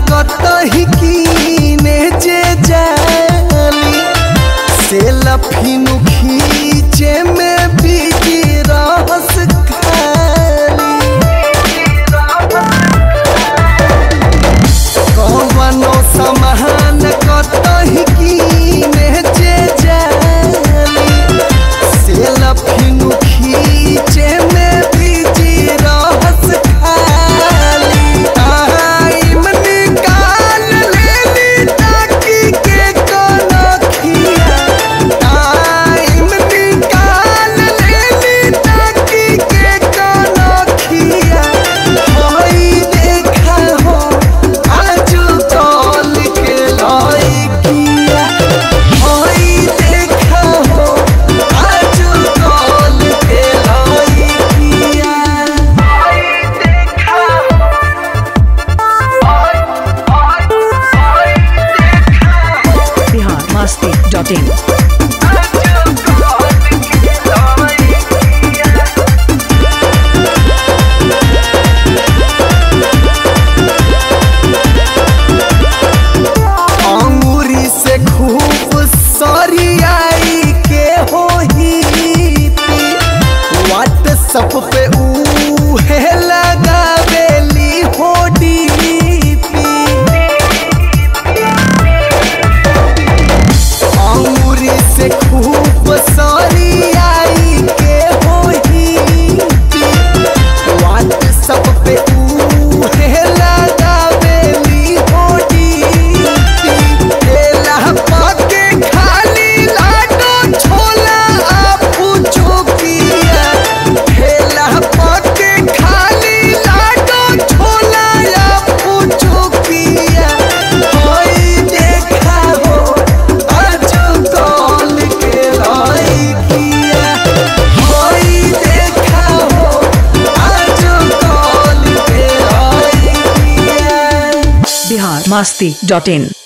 कतही कीने जे जाली से लफिनु खींचे में बीजी रहस खाली कवनो समान कतही कीने जे जाली से लफिनु खींचे में बीजी रहस खाली टाइम निकाल लेली ताकि के कोनो खिया टाइम निकाल लेली ताकि के कोनो खिया होई देखा हो आजू तोल के लइकिया होई देखा हो आजू तोल के लइकिया Bihar masti.in. अंगूरी से खूब सरियाई के हो ही व्हाट्सअप पे ऊ है लगावेली हो डीपी अंगूरी से खूब सरियाई के हो ही व्हाट्सअप पे ऊ है लगावेली हो डीपी केला पाके खाली लाडो छोला आपू चुकिया केला पाके खाली लाडो छोला आपू चुकिया होई देखा हो आजू कॉल के लइकिया होई देखा हो आजू कॉल के लइकिया Bihar masti.in.